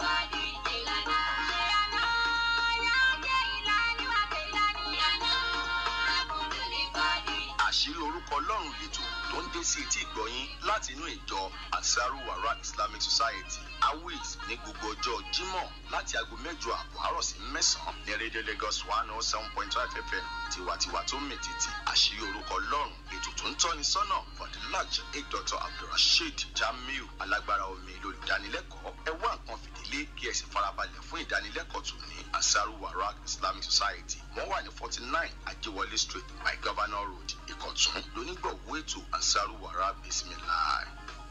àṣírí orúkọ ọlọ́run lètò tó ń dé sí etí ìgbọ̀yín láti inú ìjọ ansaru wara islamic society awis ní gbogbo ọjọ́ jímọ̀ láti aago mẹ́jọ àbọ̀ àárọ̀ sí mẹ́sàn-án ní rédíò lagos one oh seven point five fm tiwantiwa tó ń mètìtì àṣírí orúkọ ọlọ́run ètò tó ń tọ́ni sọ́nà fọdúnláj dr abdulrasheed jamiu alágbára omi lolùdánilẹ́kọ̀ọ́ ẹ wá nǹkan fìdílé kí ẹ sì farabalẹ̀ fún ìdánilẹ́kọ̀ọ́ tó ní ansaru wara islamic society wọ́n wà ní forty nine ajéwọlé street by governor road ìkọ̀tún lónígbọ̀wọ́ ètò ansaru wara bisimilahi.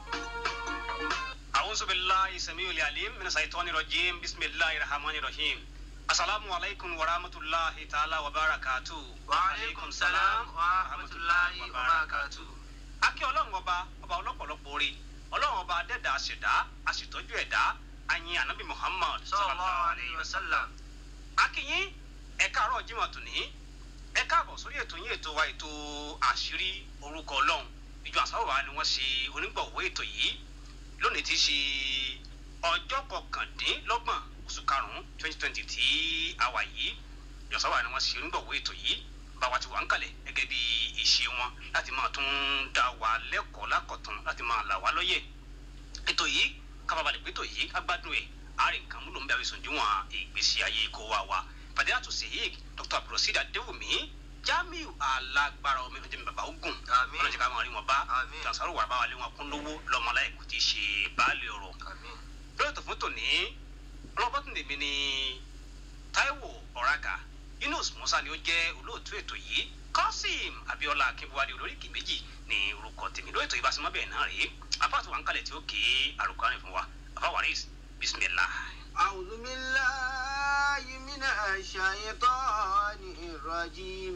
أعوذ بالله السميع العليم من الشيطان الرجيم بسم الله الرحمن الرحيم السلام عليكم ورحمة الله تعالى وبركاته وعليكم السلام ورحمة الله وبركاته. akí ọlọ́run ọba ọba ọlọ́pọ̀lọpọ̀ orí ọlọ́run ọba adẹ́dà àṣẹ̀dá àṣetọ́jú ẹ̀dá ayin anabi muhammad sallallahu alayhi wa sallam. akínyín ẹ̀ka àárọ̀ jimoh tòní ẹ káàbọ̀ sórí ètò yín ètò wa ètò àṣírí orúkọ ọlọ́run ìjọ àsáwọ̀ ni wọ́n ṣe onígbọ̀wọ́ ètò yìí lónìí ti ṣe ọjọ́ kọkàndínlọ́gbọ̀n oṣù karùn-ún twenty twenty tí a wà yìí ìjọ àsáwọ̀ ni wọ́n ṣe onígbọ̀wọ́ ètò yìí báwa ti wà ń kalẹ̀ gẹ́gẹ́ bí ìṣe wọn láti máa tún dá wa lẹ́kọ̀ọ́ lákọ̀tún láti máa là wá lọ́yẹ̀ ètò yìí kábàbàlẹ̀ pé ètò yìí agbádùn ẹ̀ àárín nǹkan múlò ń bẹ àwísùn díwọ̀n ìgbésí ayé kó wa wa fàdíyàtò sèyík dr abdulrasheed adéwùmí jamiu alágbára omi ọjọ́ mi bàbá ogun Àmín. ọlọ́jọ́ ká máa rí wọn bá Àmín. tansaru wà bá wa lé wọn kún lówó lọ́mọlá ẹ̀kú ti ṣe baálé ọ̀rọ̀ Àmín. lórí tó fún tòní ọlọ́bọ̀tún tèmi ni taiwo ọ̀ràgà yunus musa ni ó jẹ́ olóòtú ètò yìí kọ́sìm abiola akínbúwádìí olóríkì méjì ní orúkọ tèmi lórí ètò ìbáṣemọ́ bẹ́ẹ̀ náà rèé apáàtò wà ń kalẹ̀ tí ó ké àrùkọ àrùn fún wa afawaris bisimilah. أعوذ بالله من الشيطان الرجيم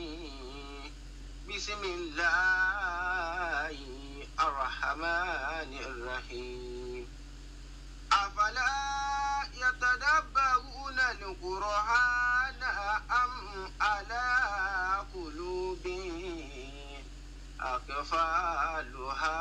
بسم الله الرحمن الرحيم أفلا يتدبرون القرآن أم على قلوب أقفالها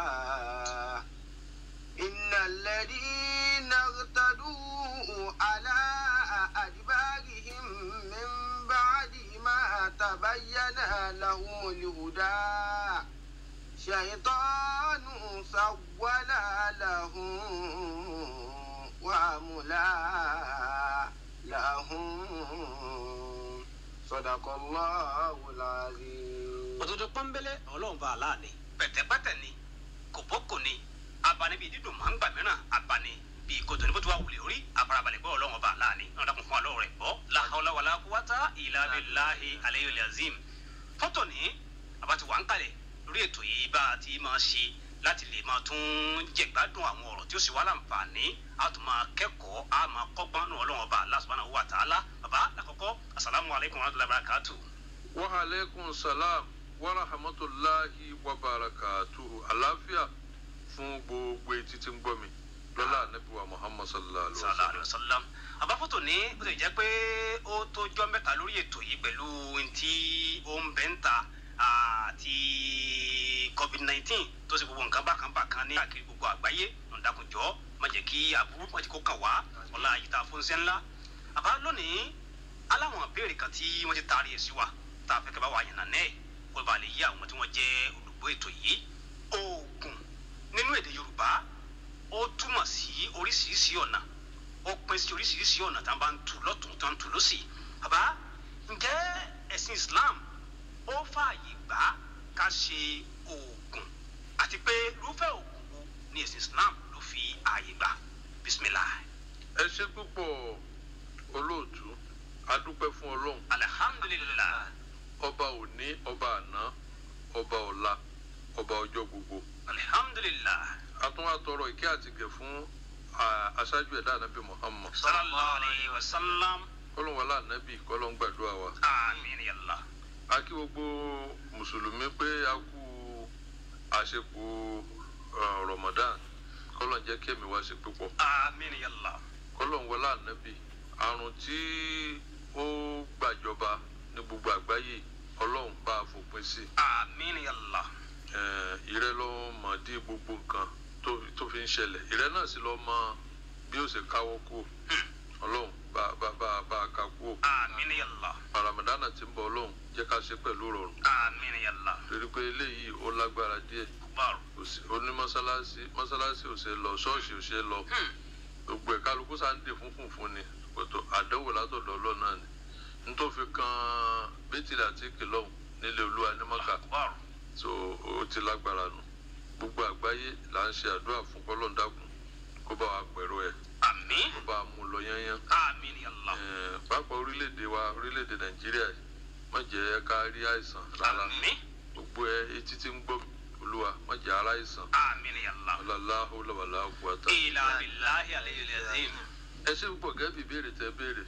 إن الذين ارتدوا على أدبارهم من بعد ما تبين لهم الهدى شيطان سول لهم وأملى لهم صدق الله العظيم òdodo pọ́nbélé ọlọ́run bá a láàánú. pẹ̀tẹ́pẹ́tẹ́ ni kòbókò ni abani bíi dídùn máa ń gbà mìíràn abani bíi kòtò ní bó ti wá wulẹ̀ orí àfarabalẹ̀ gbọ́ ọlọ́run bá a láàánú. náà dákun fún alọ́ rẹ̀ bọ́ làhàwọ́lá wàlá kúwátá ìlà abiláhi aleyhi azim. fọ́tò ní abati wà ń kalẹ̀ lórí ètò yìí bá a ti máa ṣe láti lè máa tún jẹ̀gbádùn àwọn ọ̀rọ̀ tí ó sì wá láǹfààní a tún máa kẹ́kọ̀ọ́ a máa kọ́gbọ́n nù ọlọ́run bá Allah subhanahu wa ta'ala bàbá lákọ̀ọ́kọ́ asalaamualeykum wa rahmatulahi wa barakatuh. wa aleykum salam wa rahmatulahi wa barakatuhu àlàáfíà fún gbogbo etí tí ń gbọ́ mi lọ́la anabi wa muhammad sallallahu alaihi wa sallallahu sallam. alayhi wa sallam àbáfótó ní bó ti jẹ́ pé ó tó jọ́ mẹ́ta lórí ètò yìí pẹ̀lú ntí ó ń bẹ́ ń ta àti covid nineteen tó ṣe gbogbo nǹkan bákan bákan ní àkiri gbogbo àgbáyé ọ̀dàkùnjọ́ má jẹ́ kí aburú má jẹ́ kó kàn wá ọ̀la àyíká fúnṣẹ́ ńlá àbá lónìí aláwọn ìbéèrè kan tí wọ́n ti taari ẹ̀ sí wa tá a fẹ́ kẹ́ bá wa yànnà náà kó ba lè yí àwọn tí wọ́n jẹ́ olùgbọ́ ètò yìí oògùn nínú èdè yorùbá ó túmọ̀ sí oríṣiríṣi ọ̀nà ó pín sí oríṣiríṣi ọ̀nà tá a bá ń tu lọ́tún tó ń tu lọ́sì àbá ǹjẹ́ ẹ̀sìn islam ó fààyè gbà ká ṣe oògùn àti pé irúfẹ́ oògùn wo ni ẹ̀sìn islam ló fi ààyè gbà bisimilah ẹ ṣe púpọ̀ olóòtú adúpẹ́ fún ọlọ́run alihamdulilah ọba òní ọba àná ọba ọ̀la ọba ọjọ́ gbogbo alihamdulilah atún àtọrọ ìkẹ́ àtìgẹ̀ fún ah, aṣáájú ẹ̀dá anabi muhammad sallallahu alayhi wa sallam kọ́lọ́n wàlá anabi kọ́lọ́n gbàdúrà wa. amiin yàlla a kí gbogbo mùsùlùmí pé a kú àṣepò uh, ramadan kọlọ̀ ń jẹ́ kí ẹ̀mí wá sí púpọ̀ amiin yàlla kọlọ̀ ń wọlé ànábì àrùn tí ó gbàjọba ní gbogbo àgbáyé ọlọ́run bá a fòpin sí amiin yàlla Eh, ìrẹ́ ló mọ̀ dí gbogbo nǹkan tó tó fi ń ṣẹlẹ̀ ìrẹ́ náà sì lọ́ mọ bí ó ṣe káwọ́ kú ọlọ́run bá bá bá bá a ká kú àmín ya Allah ramadana ti ń bọ̀ ọlọ́run jẹ́ ká ṣe pẹ̀lú rọrùn àmín ya Allah torí pé eléyìí ó lágbára díẹ̀ akbar kò sí- ó ní mọ́sálásí mọ́sálásí ò ṣe lọ ṣọ́ọ̀ṣì ò ṣe lọ gbogbo ẹ̀ kálukú sáà ń dè fúnfún fún ni kòtò àdánwò látọ̀dọ̀ ọlọ́run náà ni nítorí kan bẹ́tìlì àti kìlọ̀hún nílé olúwa ní mọ́kà akbar so ó ti lágbára nù gbogbo àgbáyé là ń ṣe àdúrà fún kọ́lọ́ńdàkùn kó bá wa pẹ̀rọ ẹ̀ àmín kó bá a mú lọ yányán àmín ya Allah Eh, pàápàá orílẹ̀-èdè wa orílẹ̀-èdè nàìjíríà yìí má jẹ́ ká rí àìsàn rárá àmín gbogbo ẹ etí tí ń gbọ́ mi, olúwa má jẹ́ ara àìsàn àmín ya Allah aláàláhùn lọ́wọ́lá quwwata. ila billahi aliyyil azim ẹ ṣe púpọ̀ gẹ́gẹ́ bí ìbéèrè tẹ béèrè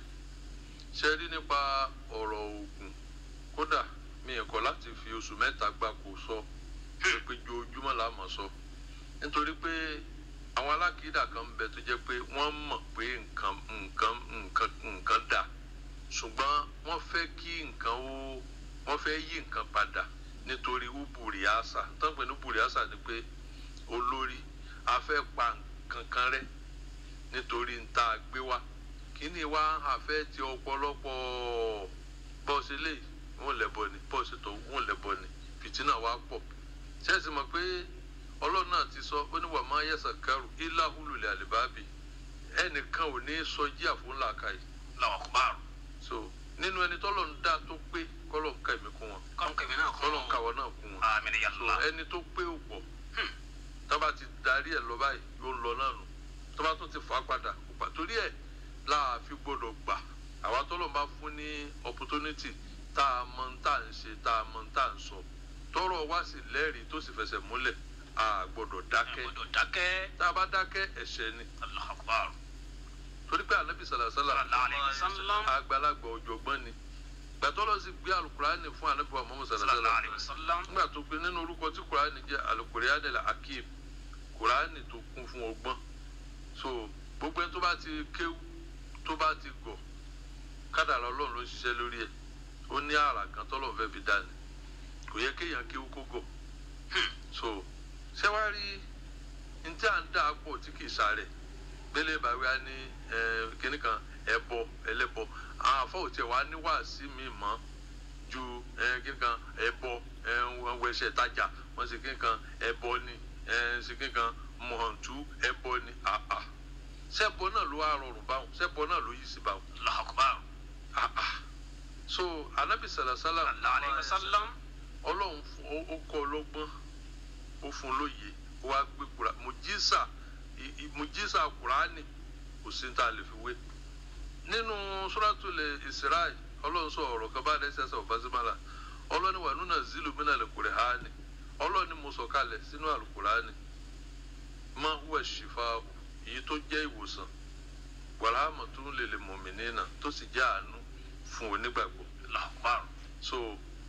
ṣe rí nípa ọ̀rọ̀ oògùn kódà mi ò kọ̀ láti fi oṣù mẹ́ta gbáko sọ pé pé ojoojúmọ́ là á mọ̀ sọ nítorí pé àwọn alákìídà kan ń bẹ tó jẹ́ pé wọ́n mọ̀ pé nǹkan nǹkan nǹkan nǹkan dà ṣùgbọ́n wọ́n fẹ́ kí nǹkan ó wọ́n fẹ́ yí nǹkan padà nítorí ubùrì àṣà tó ń pè ní ubùrì àṣà ni pé olórí a fẹ́ pa nǹkan kan rẹ́ nítorí ń tá a gbé wá kíní wa àfẹ́ ti ọ̀pọ̀lọpọ̀ bọ́ọ̀sì lè wọ́n lẹ́bọ̀ ni bọ́ọ̀sì tó wọ́n lẹ́bọ̀ ni fìtínà wa pọ̀ ṣẹ́ẹ̀sì mọ̀ pé ọlọ́run náà ti sọ ó ní wà máa yẹ̀sà kẹrù ilá hulùlẹ̀ àlìbábì ẹnìkan ò ní sọ jí àfúnlá kàyí Allahu akbar so nínú ẹni tọ́lọ̀ ń dá tó pé kọ́lọ̀ ń ka ẹ̀mí kún wọn kọ́n kẹ̀mí náà kọ́ kọ́lọ̀ ń kàwọ́ náà kún wọn àmín ya so Allah ẹni tó pé ò pọ̀ tọ́ba ti darí ẹ̀ lọ báyìí yóò lọ náà nù tọ́ba tún ti fà á padà kó pa torí ẹ̀ láà fi gbọ́dọ̀ gbà àwa tọ́lọ̀ bá fún ní opportunity tá a mọ ń tà ń ṣe tá a mọ ń tà ń sọ tọrọ wá sí lẹ́rìí tó sì fẹsẹ̀ múlẹ̀ a gbọ́dọ̀ dákẹ́ gbọ́dọ̀ dákẹ́ tá a bá dákẹ́ ẹ̀ṣẹ̀ ni Allahu akbar torí pé anabi sàlàsàlà sallallahu alayhi wa sallam àgbàlagbà ọ̀jọ̀gbọ́n ni gbàtọ́lọ́ sì gbé alukurani fún anabi wa muhammad sallallahu sàlàsàlà alayhi wa sallam nígbà tó gbé nínú orúkọ tí kurani jẹ́ alukurani la akim kurani tó kún fún ọgbọ́n so gbogbo ẹni tó bá ti kéwú tó bá ti gọ̀ kádàrá ọlọ́run ló ń ṣiṣẹ́ lórí ẹ̀ ó ní àrà kan tọ́lọ̀ fẹ́ fi dání kò yẹ kéèyàn kéwú kó gọ̀ so ṣé wàá rí ní tí à ń dà pọ̀ tí kì í sáré gbélé bàwí á ní kíní kan ẹbọ ẹlẹ́bọ àwọn afọwọtẹ wa ní wàásí mi mọ ju eh, kíní kan ẹbọ wọn wẹsẹ tajà wọn sì kíní kan ẹbọ ni eh, sì kíní kan mọ̀hàntú ẹbọ ni àà sẹ́bọ náà ló wá rọrùn báwọn sẹ́bọ náà ló yí sí báwọn Allahu akbar àà so anabi salasala sallallahu alayhi wa sallam ọlọ́run fún- ó- ó kọ́ ọlọ́gbọ́n ó fún un lóye ó wá gbé kura mùjísà ì- ì- mùjísà kùránì kò sí ní tá a lè fi wé nínú suratul Isra ọlọ́run sọ ọ̀rọ̀ kan bá dé sẹ́sẹ̀ ọ̀básímàlà ọlọ́ni wà nínú zilu mina al-Qur'ani ọlọ́ni mo sọ kalẹ̀ sínú al-Qur'ani ma huwa shifa'u èyí tó jẹ́ ìwòsàn warahmatun lil mu'minina tó sì jẹ́ àánú fún onígbàgbọ́ Allahu akbar so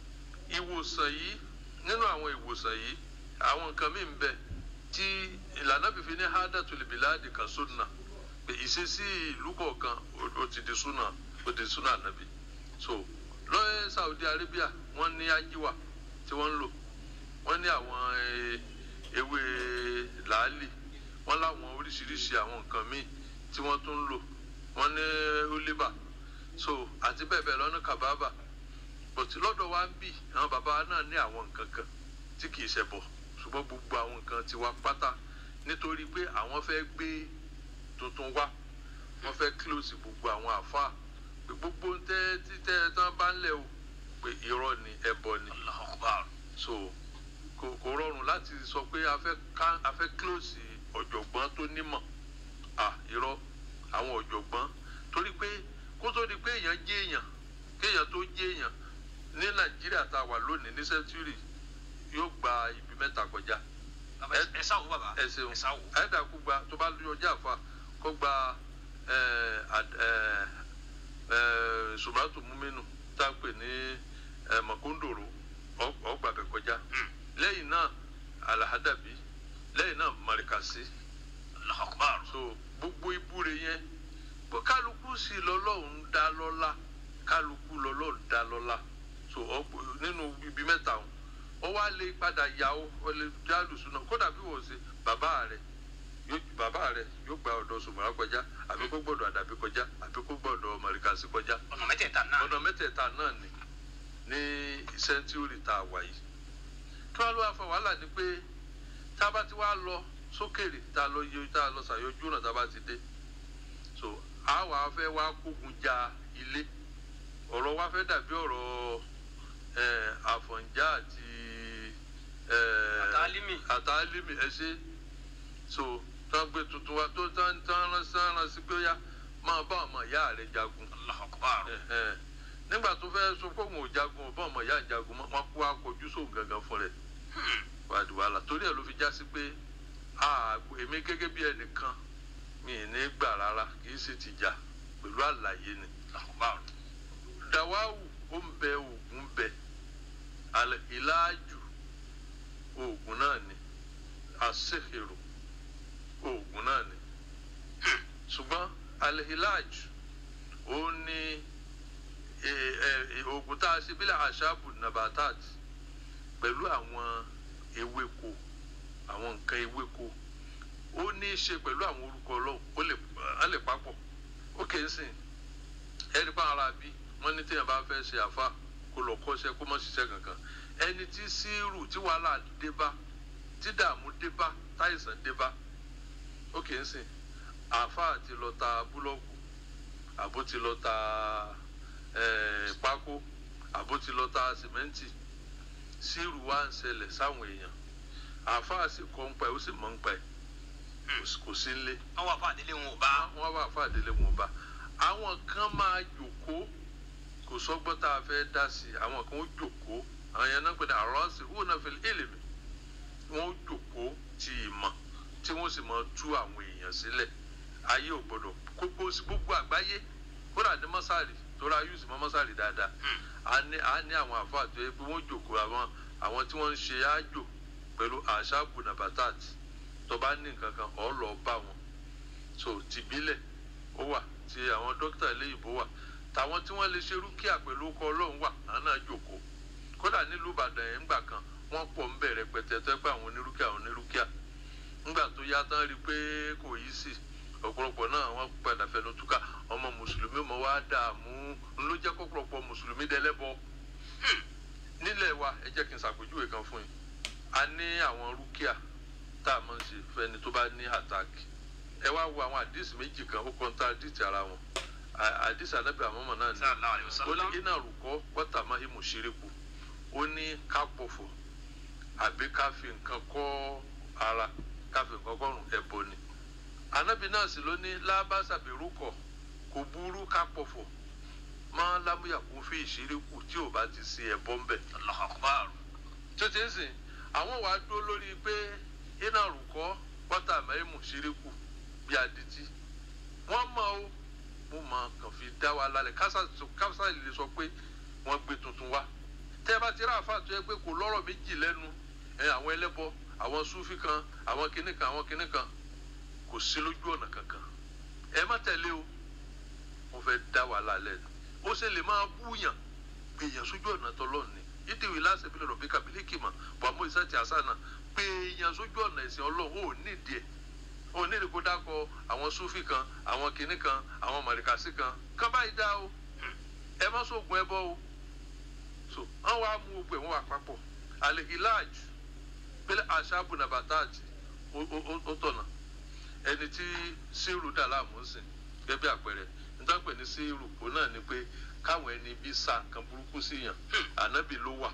ìwòsàn yìí nínú àwọn ìwòsàn yìí àwọn nǹkan míì ń bẹ tí ìlànà fífi ní hadatul biladi kan sunna pé ìṣesí ìlú kọ̀ọ̀kan ó- ó ti di sunna ó di sunna nàbí so lọ́yẹ̀ Saudi Arabia wọ́n ní ajíwà tí wọ́n ń lò wọ́n ní àwọn eh, ewé làálì wọ́n láwọn oríṣiríṣi àwọn nǹkan míì tí wọ́n tún ń lò wọ́n ní oliva so àti bẹ́ẹ̀ bẹ́ẹ̀ lọ́nà kàbábà but lọ́dọ̀ wa ń bì àwọn bàbá wa náà ní àwọn nǹkan kan tí kì í ṣe bọ̀ ṣùgbọ́n gbogbo àwọn nǹkan ti wá pátá nítorí pé àwọn fẹ́ gbé tuntun wá wọ́n fẹ́ close gbogbo àwọn àfa pé gbogbo ń tẹ́ títẹ́ tán bá ń lẹ̀ o pé irọ́ ni ẹbọ ni Allahu akbar so kò kò rọrùn láti sọ pé a fẹ́ ká a fẹ́ close ọ̀jọ̀gbọ́n tó nímọ̀ à irọ́ àwọn ọ̀jọ̀gbọ́n torí pé kó tó di pé èèyàn jẹ́ èèyàn kéèyàn tó jẹ́ èèyàn ní nàìjíríà tá a wà lónìí ní sẹ́ńtúrì yóò gba ibi mẹ́ta kọjá baba ẹ sáwó baba ẹ ṣeun ẹ sáwó ẹ̀ẹ́dàkú gba tó bá lóyún ọjà àfa kó gba sùmátù múmínú tá a pè ní eh, mọ̀kúndòrò ọgbà bẹ̀ kọjá lẹ́yìn náà alahadabi lẹ́yìn náà marikasi Allahu akbar so gbogbo ibúre yẹn bó kálukú sì lọ́lọ́run dá lọ́lá kálukú lọ́lọ́run dá lọ́lá so ọgbọ- nínú ibi mẹ́ta ọ̀hún ó wá lè padà yà ó ó lè jálùsùn náà kódà bí wọ́n ṣe bàbá rẹ̀ yóò bàbá rẹ yóò gba ọ̀dọ̀ sùmọ̀rá kọjá àbí kó gbọ́dọ̀ àdàbí kọjá àbí kó gbọ́dọ̀ mọ̀ríkàsí kọjá ọ̀nà mẹ́tẹ̀ẹ̀ta náà ọ̀nà mẹ́tẹ̀ẹ̀ta náà ni ní sẹ́ńtúrì tá a wà yìí kí wọ́n ló wá fa wàhálà ni pé tá a bá ti wá lọ sókèrè tá a lọ yẹ tá a lọ ṣàyọjú náà tá a bá ti dé so a wà fẹ́ wá kógun ja ilé ọ̀rọ̀ wa fẹ́ dàbí ọ̀rọ̀ eh, àfọ̀njá àti eh, Àtàlímì. àtàlímì ẹ ṣe so tán gbé tuntun wa tó tán tán rán sí rán sí pé ó yá máa bá ọmọ ìyá rẹ jagun Allahu Akbar Ẹ̀hẹ́n. nígbà tó fẹ́ sọ pé òun ò jagun ọ̀bọ̀n ọmọ ìyá ìjagun mọ́, wọn kó akọjú sóun gangan fún rẹ̀ wàdí wàhálà torí ẹ̀ ló fi já sí pé àgbò èmi gẹ́gẹ́ bí ẹnìkan mi ì ní gbà rárá kì í sì ti jà pẹ̀lú àlàyé ni Allahu Akbar dàwáwù ó ń bẹ oògùn bẹ alẹ́ ìlàjù oògùn náà ni àṣehèrò oògùn náà ni ṣùgbọ́n alẹ́ ìlàjù ó ní ẹ- ẹ- ẹ- oògùn tá a ṣe bílẹ̀ àṣàbù nabatat pẹ̀lú àwọn ewéko àwọn nǹkan ewéko ó ní í ṣe pẹ̀lú àwọn orúkọ ọlọ́run ó lè á lè papọ̀ ó kè é sìn ẹni pa ara bí wọ́n ní téèyàn bá fẹ́ ṣe àfa kó lọ kọ́ṣẹ́ kó má ṣiṣẹ́ kankan ẹni tí síírù tí wàhálà dé bá tí dààmú dé bá táìsàn dé bá ó kè é sìn àfa àti lọ ta búlọ́ọ̀kù àbó ti lọ ta eh, pákó àbó ti lọ ta sìmẹ́ǹtì síírù wá ń ṣẹlẹ̀ sáwọn èèyàn àáfàá sì kọ́ ń pa ẹ̀ ó sì mọ̀ ń pa ẹ̀ kò sí- kò sí ń lé wọ́n wà fún àdélé wọn ò bá wọ́n wà fún àdélé wọn bá àwọn kan máa jòkó kò sọ́gbọ́n tá a fẹ́ dá sí i àwọn kan ó jòkó àwọn yẹn náà pè ní àrọ́ọ̀sì wọ́n náà fi èlèmí wọ́n ó jòkó ti ìmọ̀ tí wọ́n sì máa tú àwọn èèyàn sílẹ̀ ayé ò gbọ́dọ̀ gbogbo gbogbo àgbáyé kódà ní mọ́sálì tó ra yúùsì mọ́ mọ́sálì dáadáa a ní a ní àwọn àfáà tó yẹ pé wọ́n jòkó àwọn àwọn tí wọ́n ń ṣe ájò pẹ̀lú àṣàbù nàbàtàt tó bá ní nǹkan kan ọ̀ lọ bá wọn so tìbílẹ̀ ó wà tí àwọn dókítà eléyìnbó wà tàwọn tí wọ́n lè ṣe rúkìá pẹ̀lú ọkọ̀ ọlọ́run wà àwọn náà jòkó kódà nílùú ìbàdàn yẹn ńgbà kan wọ́n pọ̀ ń bẹ̀rẹ̀ pẹ̀tẹ́ tó pé àwọn onírúkìá àwọn onírúkìá ńgbà tó yá tán rí i pé kò yí sí ọ̀pọ̀lọpọ̀ náà wọ́n padà fẹnu túká ọmọ mùsùlùmí mọ́ wá dààmú ló jẹ́ kọ́pọ̀lọpọ̀ mùsùlùmí dẹlẹ́bọ nílẹ̀ wa ẹ jẹ́ kí n ṣàpèjúwe kan fún yín a ní àwọn rúkìá tá a máa ń ṣe fẹ́ni tó bá ní àtàkì ẹ wá wo àwọn àdìsí méjì kan ó kọ́ńtà àdìsí ara wọn À- àdìsí anábì àmọ́mọ́ náà ní sallallahu alayhi wa ó sallam ní iná rúkọ wọ́tà máa hí mùsíríkù ó ní ká pọ̀fọ̀ àbí ká fi nǹkan kọ́ ara ká fi nǹkan kọ́rùn ẹ̀bọ ni anábì náà sì ló ní lábàṣàbí rúkọ kò burú ká pọ̀fọ̀ máa lámúyà kún fi ìṣíríkù tí ò bá ti sí ẹ̀bọ ń bẹ̀ Allahu Akbar tó ti ń sìn àwọn wàá dúró lórí pé iná rúkọ wọ́tà máa hí mùsíríkù bí adití wọ́n mọ̀ ó mo mọ̀ kàn fi dá wa lálẹ́ kásá kásá lè sọ pé wọ́n gbé tuntun wá tẹ́ ẹ bá ti rí àáfàá tó yẹ pé kò lọ́rọ̀ méjì lẹ́nu ẹ àwọn ẹlẹ́bọ àwọn súfì kan àwọn kinní kan àwọn kinní kan kò sí lójú ọ̀nà kankan ẹ má tẹ̀lé o mo fẹ́ dá wa lálẹ́ ó ṣe lè máa búyàn gbèyàn sójú ọ̀nà tọ́lọ́ọ̀ ni ìdíwì láṣẹ bí lọ́rọ̀ bí kàbílíkì mà bàmú ìsẹ́tì àṣà náà gbèyàn sójú ọ̀nà ẹ̀sìn ọlọ́run ò nídìí ẹ̀ ò nídìí kó dákọ àwọn súfì kan àwọn kinní kan àwọn màrìkàsí kan kán báyìí dá o ẹ má sóògùn ẹbọ o so wọn wá mú gbogbo ẹ wọn wà papọ̀ alehilaj pẹ̀lẹ́ aṣáàbù nàbàtàjì ó tọ̀nà ẹni tí síìrù dà láàmú sìn gẹ́gẹ́ bí àpẹẹrẹ nítorí pé ní síìrù òun náà ni pé káwọn ẹni bí sa nǹkan burúkú sí yàn ànábì ló wà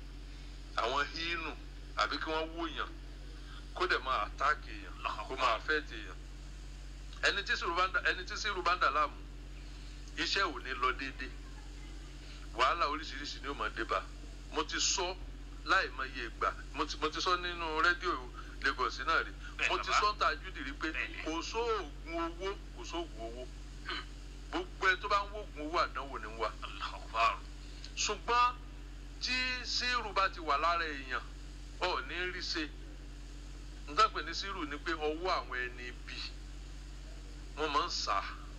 àwọn hínù àbí kí wọ́n wó yàn kó dẹ̀ máa àtáàkì yàn kó máa fẹ́ẹ̀tì yàn ẹni tí síìrù bá ń dà ẹni tí síìrù bá ń dà láàmú iṣẹ́ ò ní lọ déédéé wàhálà oríṣiríṣi ni ó máa dé bá mo ti sọ láì mọ iye ìgbà mo ti mo ti sọ nínú rédíò Lagos náà rí Bẹ́ẹ̀ mo ti bàbá. sọ ń ta júdì rí pé Bẹ́ẹ̀ ni. kò sóògùn owó kò sóògùn owó gbogbo ẹni tó bá ń wóògùn owó àdánwò ni ń wá Allahu Akbar ṣùgbọ́n tí sírù bá ti wà lára èèyàn ọ̀ ní rí ṣe nǹkan pè ní sírù ni pé ọwọ́ àwọn ẹni bí wọ́n máa ń sá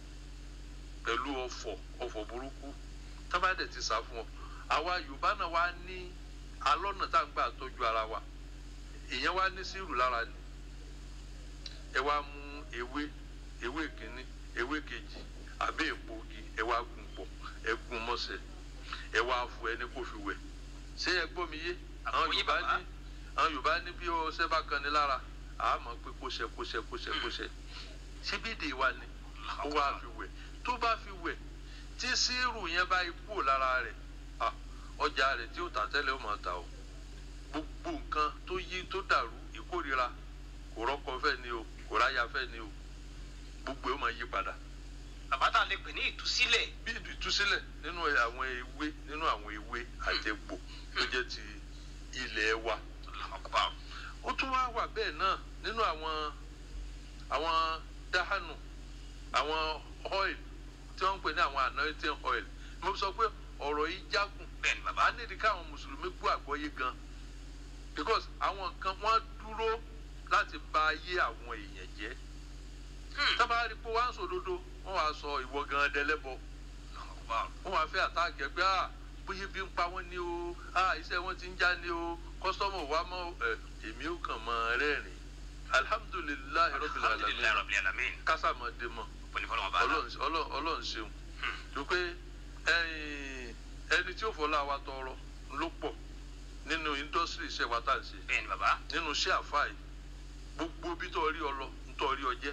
pẹ̀lú ọ̀fọ̀ ọ̀fọ̀ burúkú tá bá dẹ̀ ti sá fún ọ àwa Yorùbá náà wá ní alọ́nà tá à ń gbà tọ́jú ara wa èèyàn wá ní sírù lára ni ẹ wá mú ewé ewé kínní ewé kejì àbí èpo igi ẹ wá gún pọ̀ ẹ gún mọ́sẹ̀ ẹ wá fọ ẹni kó fi wẹ̀ ṣé ẹ gbọ́ mi yé àwọn Àgbọ́yé yorùbá bàbá. ní àwọn yorùbá ní bí ọṣẹ bá kan ní lára àmọ́ pé kó ṣe kó ṣe kó ṣe kó ṣe síbídìí wa ni ó wá fi wẹ̀ tó bá fi wẹ̀ tí sírù yẹn bá ikú lára rẹ̀ ah, ọjà rẹ̀ tí ó tà tẹ́lẹ̀ ó máa ta o gbogbo nǹkan tó yí tó dàrú ìkórira kò rọ́kọ fẹ́ ni o kò ráya fẹ́ ni o gbogbo ẹ̀ ó máa yí padà bàbá tá a lè pè ní ìtúsílẹ̀ bí ìtúsílẹ̀ nínú àwọn ewé nínú àwọn ewé àjẹgbò tó jẹ́ ti ilẹ̀ wa ọkọ̀ ó tún wá wà bẹ́ẹ̀ náà nínú àwọn àwọn dáhánù àwọn oil tí wọ́n ń pè ní àwọn anointing oil mo sọ pé ọ̀rọ̀ yìí jágùn bẹ́ẹ̀ ni bàbá bá nídìí káwọn mùsùlùmí gbọ́ àgbọ́yé gan because àwọn nǹkan wọ́n dúró láti bà ayé àwọn èèyàn jẹ́ tábà rí i pé wọ́n á sòdodo wọ́n wàá sọ ìwọ gan dẹlẹ́bọ ọkọ̀ wọ́n wàá fẹ́ àtàkì ẹgbẹ́ à bóyá bí ń pa wọ́n ní o à iṣẹ́ wọn ti ń já ní o kọ́sọ́mù wa mọ́ ẹ èmi ò kàn mọ́ rẹ́rìn alihamudulilayi rabbil alhamdulilayi alamin rabbil alamin kásámọ́dé mọ́ pẹ̀lú fọlọ́mọ bá a la Ọlọ́run- Ọlọ́run Ọlọ́run ṣeun tó pé ẹ̀yin, ẹni tí ó fọlá wa tọrọ ló pọ̀ nínú indọ́sírì iṣẹ́ wa tá à ń ṣe bẹ́ẹ̀ ni bàbá nínú iṣẹ́ àfáà yìí gbogbo bí tó rí ọ lọ ń tọ́ rí ọ jẹ́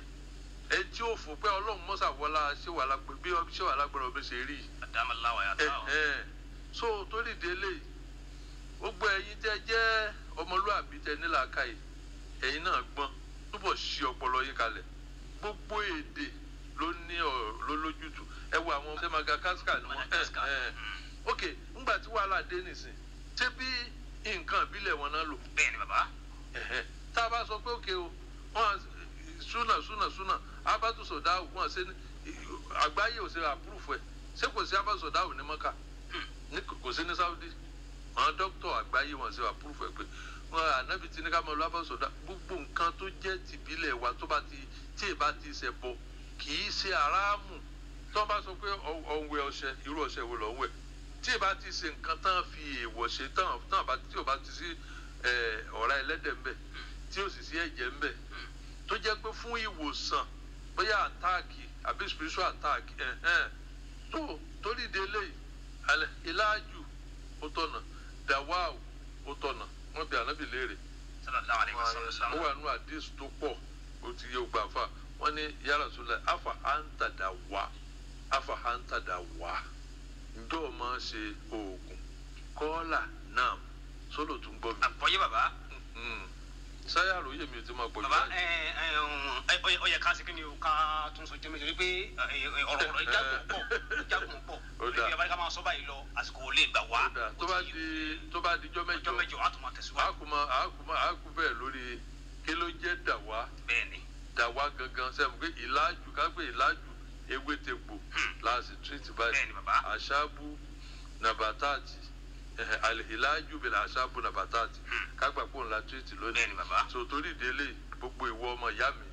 ẹ tí ó fò pé Ọlọ́run mọ́sà wọlá ṣé wà lágbè bí ṣé wà lágbára ọbẹ̀ ṣe rí yìí àdámàláwà yàtọ̀ àwọn. Ẹ̀hẹ́n. so torí délé yìí gbogbo ẹ̀yin tẹ́ jẹ́ ọmọlúàbí tẹ́ nílàákàyè ẹ̀yin náà gbọ́n túbọ̀ ṣí ọpọlọ yín kalẹ̀ gbogbo èdè ló ní ọ ló lójútùú ẹ wo àwọn ṣe Madagascar ni wọn Madagascar. Ẹ̀hẹ́n. ok ńgbà tí wàhálà dé nìsín ṣé bí nǹkan ìbílẹ̀ wọn náà lò bẹ́ẹ̀ ni bàbá Ẹ̀hẹ́n. tá a bá sọ pé òkè o wọn súnà súnà súnà abátúsọdá wọn ṣe ní àgbáyé ò ṣe àpúrúfù ẹ ṣé kò sí abátúsọdá ò ní mọ́kà ní kò sí ní Saudi àwọn dókítà àgbáyé wọn ṣe àpúrúfù ẹ pé wọn ànábì tí ní ká máa lọ abátúsọdá gbogbo nǹkan tó jẹ́ tìbílẹ̀ wa tó bá ti tí ì bá ti ṣe bọ kì í ṣe aráàmù tó bá sọ pé ọ̀hún ọṣẹ irú ọṣẹ wo lọ́ ń wẹ̀ tí ì bá ti ṣe nǹkan tán fi èèwọ̀ ṣe tán tán bá tí ò bá ti sí ẹ̀, ọ̀rá ẹlẹ́dẹ̀ ń bẹ̀ tí ò sì sí ẹ̀jẹ̀ ń bẹ̀ tó jẹ́ pé fún ìwòsàn bóyá àtáàkì àbí spiritual attack ẹ̀hẹ́n tó torí délé yìí alẹ́ ìlàjù ó tọ̀nà dàwáù ó tọ̀nà wọ́n bí ànábì léèrè sallallahu alaihi ó wasallam wà nù àdìs tó pọ̀ ó ti yé gbà fà wọ́n ní ya Rasulullah afa anta dawa afa anta dawa ǹjọ́ ọ máa ṣe oògùn kọ́ọ́là náà sólò tún gbọ́ mi. àgbọ̀yé bàbá Mm. sáyà àròyé mi ò ti máa pọ̀ jù bàbá báyìí. ẹ ẹ ẹ ọ- ọ yẹ ká sí kí ni o ká tún sọ jẹ́mi torí pé ẹ, ẹ, ọ̀rọ̀ ọ̀rọ̀ ìjágun pọ̀ ìjágun pọ̀ Ó torí dáa. bí abáyé ká máa sọ báyìí lọ àsìkò ò lè gbà wá Ó dáa. tó bá di tó bá di jọ́ mẹ́jọ ọjọ́ mẹ́jọ á tún máa tẹ̀síwájú àákùmọ àákùmọ àákù bẹ́ẹ̀ lórí kí ló jẹ́ dàwá bẹ́ẹ̀ ni dàwá gangan sẹ́mu pé ìlàjù kápé ìlàjù ewé tegbò láti tírìtì bẹ́ẹ̀ báyìí ni bàbá àṣàbù nàbàtàtì ẹ̀hẹ̀, àlìhìlájù bẹ̀rẹ̀ àṣàbù nàbàtàtì kágbà pò ńlá tírìtì bẹ́ẹ̀ lónìí ni bàbá so torí ìdílé gbogbo ìwọ ọmọ ìyá mi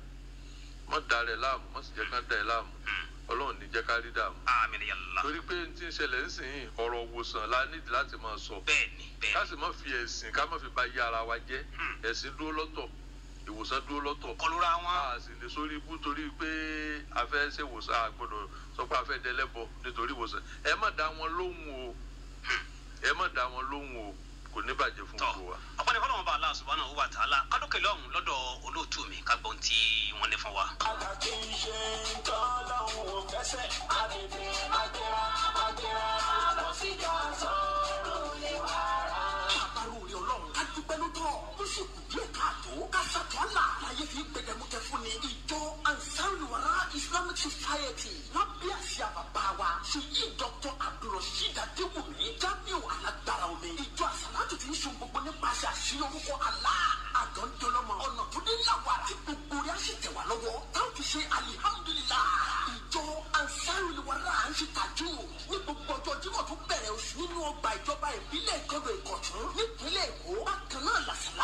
mọ darẹ láàmú mọ sì jẹ́ ká da ẹ láàmú Ọlọ́run ní jẹ́ ká rí dààmú àmín ya Allah torí pé n ti ń ṣẹlẹ̀ ńsìn ọ̀rọ̀ òwòsàn la nídìí láti máa sọ bẹ́ẹ̀ ni bẹ́ẹ̀ ká ni sì má fi ẹ̀sìn ká má fi ba yé ara wa jẹ́ ẹ̀sìn dúró lọ́tọ̀ ìwòsàn dúró lọ́tọ̀ kọlura wọn a sì lè sórí ibú torí pé a fẹ́ ṣe ìwòsàn a gbọ́dọ̀ sọ pé a fẹ́ dẹlẹ́bọ nítorí ìwòsàn ẹ má dá wọn lóhùn o ẹ má dá wọn lóhùn o kò ní bàjẹ́ fún tọ gbogbo wa. ọpọlọpọ fọlọmọ bá Allah subhanahu wa ta'ala kádókè lọhùn lọ́dọ̀ olóòtú mi ká gbọ́n tí wọ́n ní fún wa. Àtàkì ń ṣe ń tọ́ lọ́hùn ò fẹsẹ̀. Àdèdè àgbẹ̀rà àgbẹ̀rà lọ sí ìjà sọ̀rọ̀ lè wà rà. àbárò orí ọlọ́run ká dúpẹ́ lótọ́ ó sì kù díẹ̀ káàtó ká sàtọ́là láyé fi gbẹdẹmukẹ fún ni ìjọ ansaruluwara islamic society lábẹ́ àṣà bàbá wa ṣèyí dr abdulrasheed adéwùmí jamiu alágbára omi ìjọ àsàlátù ti ń ṣe gbogbo nípasẹ̀ àṣírí orúkọ àlá àgọ́ndọ́lọ́mọ ọ̀nà tó dé láwà tí gbogbo rẹ̀ á sì tẹ̀ wá lọ́wọ́ táwọn fi ṣe alihamudulilá ìjọ ansaruluwara à ń ṣe tàjú ní gbogbo ọjọ́ jímọ̀ tó bẹ̀rẹ̀ oṣù nínú ọgbà ìjọba ìbílẹ̀ ìkọ́dọ̀ ìkọ̀tún nípínlẹ̀ èkó bákan náà làṣàlá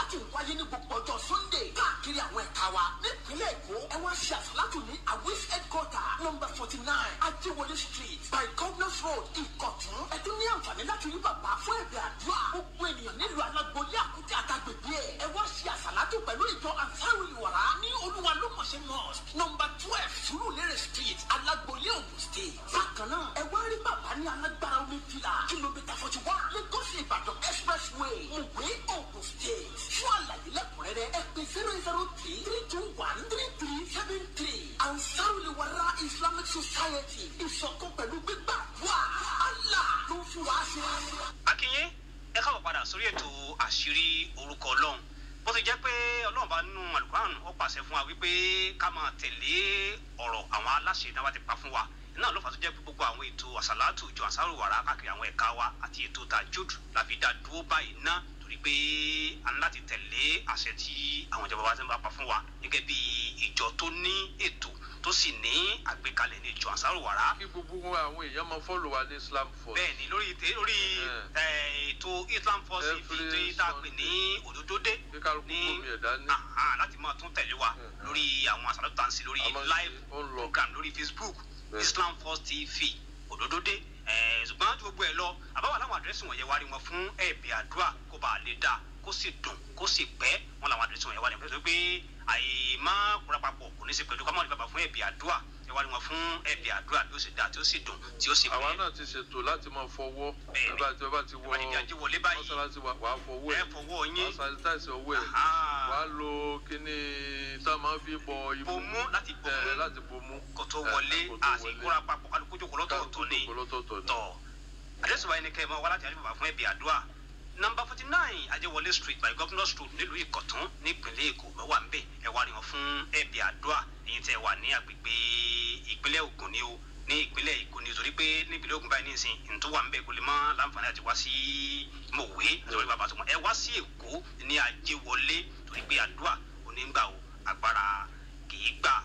àsálàtù ń wáyé ní gbogbo ọjọ́ sunday káàkiri àwọn ẹ̀ka wa nípínlẹ̀ èkó ẹ wá ṣe àsálàtù ní awis headquarter number forty nine ajéwọlé street by governors road ìkọ̀tún ẹ tún ní àǹfààní láti rí bàbá fún ẹ̀bẹ̀ àdúrà gbogbo ènìyàn nílùú alágbóyè àkútì àtàgbègbè ẹ̀ ẹ wá ṣe àsálàtù pẹ̀lú ìjọ ansaru ìwàrà ní olúwa lómọ̀ṣẹ́ mosque number twelve surulere street alágbóyè ogun state bákan náà ẹ wá rí bàbá ní alágbára omi fìlà kìlómítà forty one lagos ìbàdàn expressway mùwé ogun state fún àlàyé lẹ́kùnrẹ́rẹ́ ẹ pè zero zero three three two one three three seven three ansaru ìwàrà islamic society ìṣọ̀kan pẹ̀lú gbígbàdúrà allah ló ń fún wa ṣe. akínyé ẹ káwọ padà sórí ètò àṣírí orúkọ ọlọ́run bó ti jẹ́ pé ọlọ́run bá nínú alukuran ó pàṣẹ fún wa wípé ká máa tẹ̀lé ọ̀rọ̀ àwọn aláṣẹ náà wá ti pa fún wa náà ló fà tó jẹ́ pé gbogbo àwọn ètò àṣàlátù ìjọ àṣàrò wàrà káàkiri àwọn ẹ̀ka wa àti ètò tajud la fi dá dúró báyìí ná torí pé a ní láti tẹ̀lé àṣẹ tí àwọn ìjọba wa ti ń bá pa fún wa gẹ́gẹ́ bí ìjọ tó ní ètò tó sì ní àgbékalẹ̀ ní ìjọ àṣàrò wàrà kí gbogbo àwọn èèyàn máa fọ́lọ̀ wa ní islam first. bẹ́ẹ̀ ni lórí ètè lórí Yeah. eh, ètò islam force Every fi tá a pè ní òdòdódé kí kálukú ní gómi ẹ̀dá ní. aha, láti máa tún tẹ̀lé wa Mhm. lórí àwọn àṣàlọ́ tó ń sí lórí A máa ń live ṣe- ó ń lọ. program lórí facebook Bẹ́ẹ̀. islam force tv òdòdódé eh, ṣùgbọ́n tí gbogbo ẹ̀ lọ àbáwá láwọn àdírẹ́sì wọ̀nyẹn wá rí wọn fún ẹ̀bẹ̀ àdúrà kó bá a lè dáa kó sì dùn kó sì pẹ́ wọn làwọn àdírẹ́sì wọ̀nyẹn wá rí wọn pé pé àyè má kúra papọ̀ kò ní í ṣe pẹ̀lú kámọ́ ní bàbá fún ẹ̀bẹ̀ àdúrà ẹ wá rí wọn fún ẹ̀bẹ̀ àdúrà bí ó sì dáa tí ó sì dùn tí ó sì àwa pẹ́ náà ti ṣètò láti máa fọwọ́ Bẹ́ẹ̀ ni. bàbá tí bàbá ti wọ Bàbá ti di Ajíwọlé báyìí. mọ́sálásí wa wàá fọwọ́ ẹ ẹ̀ fọwọ́ wàá yín sanitize ọwọ́ ẹ̀ Aha. wàá lo kíní tá a máa fi bọ imú Bomú, láti bomú. ẹ̀, láti bomú kò tó Eh, wọlé kó tó àti wọlé. kóra papọ̀ kálukú jókòó lọ́tọ̀ọ̀tọ̀ ni Kálukú jókòó lọ́tọ̀ọ̀tọ̀ ni. tọ̀ àdéhùn wa ẹni kẹ́ ẹ máa wá láti àdéhùn bàbá fún ẹbí àdúrà nọmba forty nine ajẹwọlé street by governor street nílùú ìkọ̀tún nípínlẹ̀ èkó mẹ́wàá ń bẹ̀ ẹ wá rí wọn fún ẹbí àdúrà èyí tẹ́ wà ní agbègbè ìpínlẹ̀ ògùn ni o ní ìpínlẹ̀ èkó ni torí pé nípínlẹ̀ ògùn báyìí nísìn ntọ́ wà ń bẹ̀ kò lè mọ́ láǹfààní àti wá sí mòwe nítorí bàbá tó mọ̀ ẹ wá sí èkó ní ajẹwọlé torí pé àdúrà onígbà o agbára kì í gbà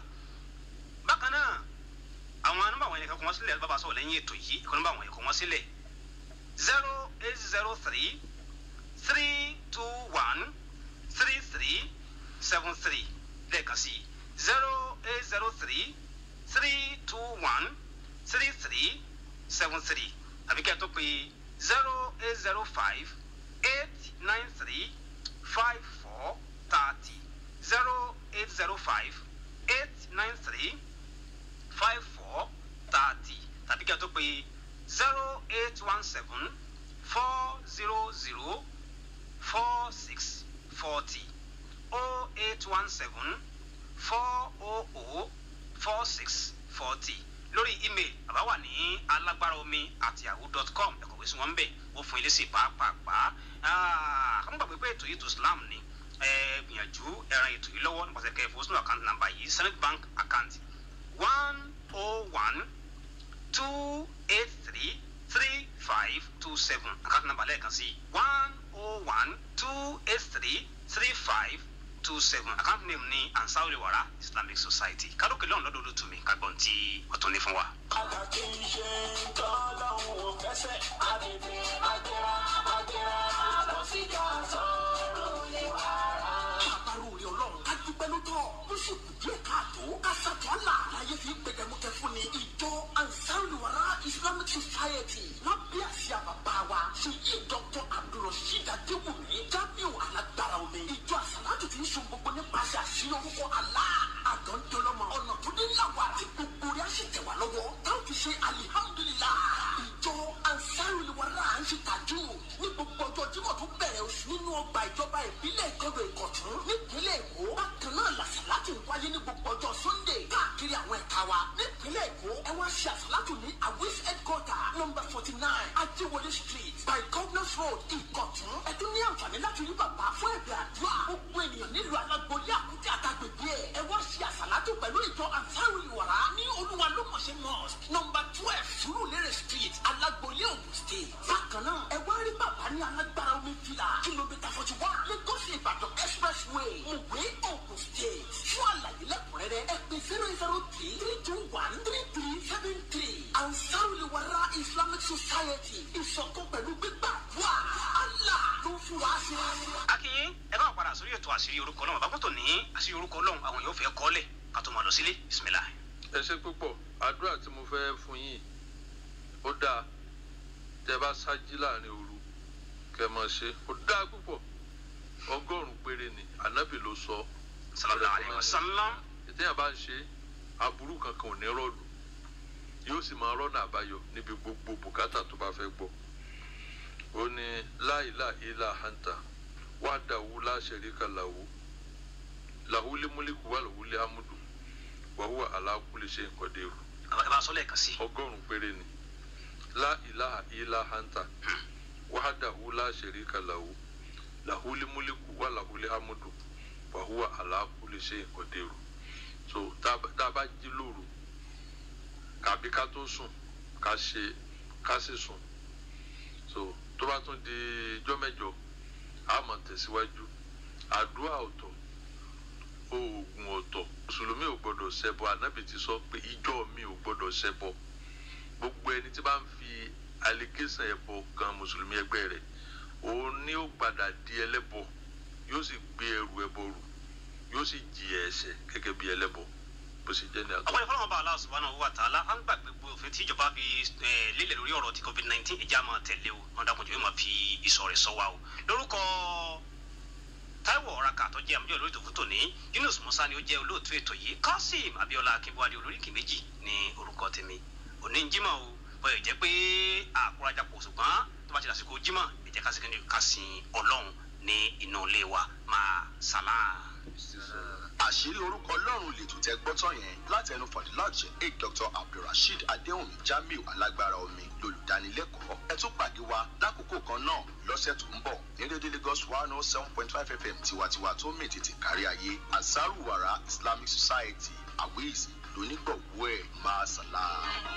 bákan náà àwọn nọmba àwọn yẹn kọ wọn sílẹ̀ bàbá sọ̀rọ̀ lẹ́yìn ètò yìí kọ nọmba àwọn yẹn kọ wọn sílẹ̀ zero eight zero three three two one three three seven three lẹ́ẹ̀kan sí zero eight zero three three two one three three seven three àbí kẹ́ ẹ tó pé zero eight zero five eight nine three five four thirty zero eight zero five eight nine three five four thirty tàbí kí a tó pe zero eight one seven four zero zero four six forty oh eight one seven four oh oh four six forty lórí email àbá wà ní alágbára omi àti yahoo dot com ẹ̀kọ́ wíṣí wọn bẹ̀ ó fún ilé sí pàápàá kàmú gbàgbé pé ètò yìí tó Islam ni ẹ gbìyànjú ẹran ètò yìí lọ́wọ́ nípasẹ̀ kẹfọ́ sínú àkáǹtì nàmbà yìí Zenith Bank account one oh one two eight three three five two seven àkáǹtì nàmbà lẹ́ẹ̀kan sí one oh one two eight three three five two seven àkáǹtì name ní Ansarul Wara Islamic Society kálókè lọ́run lọ́dọ̀ olótú mi kágbọ́n tí wọ́n tún ní fún wa. Àgbà kì í ṣe tọ́lọ́hún ò fẹsẹ̀. Àdèdè àgbẹ̀rà àgbẹ̀rà lọ sí ìjà sọ̀rọ̀ lè wà rà. àbárò rẹ ọlọ́run ká dúpẹ́ lótọ́ ó sì kù díẹ̀ káàtó ká sàtọ́là láyé fi gbẹdẹmukẹ fún ni ìjọ ansaruluwara islamic society lábẹ́ àṣà bàbá wa ṣèyí dr abdulrasheed adéwùmí jamiu alágbára omi ìjọ àsàlátù ti ń sọ gbogbo nípasẹ̀ àṣírí orúkọ àlá àgọ́ntọ́lọ́mọ ọ̀nà tó dé làwà tí gbogbo rẹ̀ á sì tẹ̀ wá lọ́wọ́ táwọn fi ṣe alihamudulilá ìjọ ansaruluwara à ń ṣe tàjú ní gbogbo ọjọ́ jímọ̀ tó bẹ̀rẹ̀ oṣù nínú ọgbà ìjọba ìbílẹ̀ ìkọ́dọ̀ ìkọ̀tún nípínlẹ̀ èkó bákan náà làṣàlátù ń wáyé ní gbogbo ọjọ́ sunday káàkiri àwọn ẹ̀ka wa nípínlẹ̀ èkó ẹ wá ṣe àṣàlátù ní awis headquarter number forty nine ajéwọlé street by governors road ìkọ̀tún ẹ tún ní àǹfààní láti rí bàbá fún ẹ̀bẹ̀ àdúrà gbogbo ènìyàn nílùú alágbóyè àkútì àtàgbègbè ẹ̀ ẹ wá ṣe àṣàlátù pẹ̀lú ìjọ ansarul wàrà ní olúwa lómọ̀ṣẹ́ mosque number twelve surulere street alágbóyè ogun state bákan náà ẹ wá rí bàbá ní alágbára omi fìlà kìlómítà forty one lagos ìbàdàn expressway mùwé ogun state fún àlàyé lẹ́kùnrẹ́rẹ́ ẹ pè zero zero three three two one three three seven three ansarul wàrà islamic society ìṣọ̀kan pẹ̀lú gbígbàdúrà allah ló fún wa ṣe. akínyín ẹ bá padà padà sórí ètò àṣírí orúkọ ọlọ́run bàbá tó ní àṣírí orúkọ ọlọ́run àwọn yóò fẹ́ kọ́lẹ̀ ká tó máa lọ sílé bisimilah. ẹ ṣe púpọ̀ àdúrà tí mo fẹ́ fún yín ó dáa tẹ bá ṣáájú láàrin òru kẹ mọ̀ ṣe ó dáa púpọ̀ ọgọ́rùn-ún péré ni ànábì ló sọ sallallahu alayhi wa sallam. ìtẹ́yà bá ń ṣe aburú kankan ò ní rọ́ọ̀lù yóò sì máa rọ́nà àbáyọ níbi gbogbo bùkátà tó bá fẹ́ gbọ́ ó ní láìlà ilà hanta wàdàwù láṣẹríkà làwù làwùlé múlíkù wà làwùlé amúdù wàhùwà aláàkúlé ṣe nǹkan dèrò ẹ bá sọ lẹ́ẹ̀kan sí. ọgọ́rùn-ún péré ni láìlà ilà hanta wàdàwù láṣẹríkà làwù làwùlé múlíkù wà làwùlé amúdù wàhùwà aláàkúlé ṣe nǹkan dèrò so tá a bá jí lóru kàbí ká tó sùn ká ṣe ká sì sùn so tó bá tún di ijọ́ mẹ́jọ a máa tẹ̀síwájú àdúrà ọ̀tọ̀ oògùn ọ̀tọ̀ mùsùlùmí ò gbọ́dọ̀ ṣẹbọ ànábì ti sọ pé ìjọ mi ò gbọ́dọ̀ ṣẹbọ gbogbo ẹni tí bá ń fi allegation ẹbọ kan mùsùlùmí ẹgbẹ́ rẹ̀ òun ni ó padà di ẹlẹ́bọ yóò sì gbé ẹrù ẹbọ rù yóò sì jìyà ẹ̀ṣẹ̀ gẹ́gẹ́ bí ẹlẹ́bọ bó ṣe jẹ́ ní àgbà. ọ̀pọ̀ ìfọwọ́n bá Allah subhanahu wa ta'ala à ń gbàgbé gbogbo òfin tí ìjọba fi eh, lélẹ̀ lórí ọ̀rọ̀ ti covid nineteen ìjà máa tẹ̀lé o wọn dàkúnjù yóò máa fi ìsọ̀ rẹ̀ sọ wa o lórúkọ Táíwò ọ̀ràkà tó jẹ́ àmújọ́ lórí ìtòkú tòní Yunus Musa ni ó jẹ́ olóòtú ètò yìí Kasim Abiola Akínbọ́adé olóríkì méjì ní orúkọ tèmi òní ń jímọ̀ o bọ́yọ̀ jẹ́ pé àkúrájà pọ̀ ṣùgbọ́n tó bá ti dàsìkò jímọ̀ ẹ jẹ́ ká sí kí ká sin Ọlọ́run ní inú ilé wa máa sàlám. àṣírí orúkọ ọlọ́run lè tún tẹ gbọ́tọ̀ yẹn láti ẹnu fadilat sheikh dr abdulrasheed adéhùnmí jamiu alágbára omi lolùdánilẹ́kọ̀ọ́ ẹ tún pàdé wa lákòókò kan náà lọ́sẹ̀ tó ń bọ̀ ní rédíò lagos one oh seven point five fm tiwantiwa tó mì tètè kárí ayé ansaruwara islamic society awiz lónígbọ̀wọ́ ẹ̀ máa sàlám.